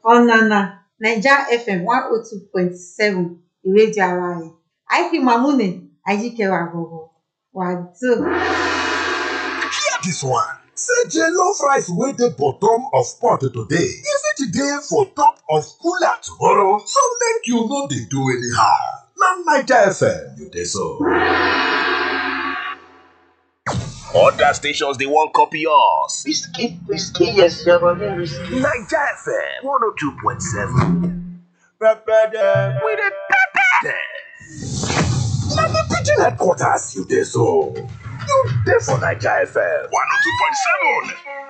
ọ̀nànà naija fm one oh two point seven ìrédíò ara ẹ̀ àìfi mamune ajikewa gogo wàdó. Hear this one. Say jollof rice wey dey bottom of pot today, e fit dey for top of cooler tomorrow, so make you no dey do anyhow. Na Naija FM you dey so. Other stations they won't copy us. Whiskey, whiskey, yes, your body whiskey. Naija FM 102.7. Pepper We the pepper them. Na the pidgin headquarters you dey so. You dey for Naija FM 102.7.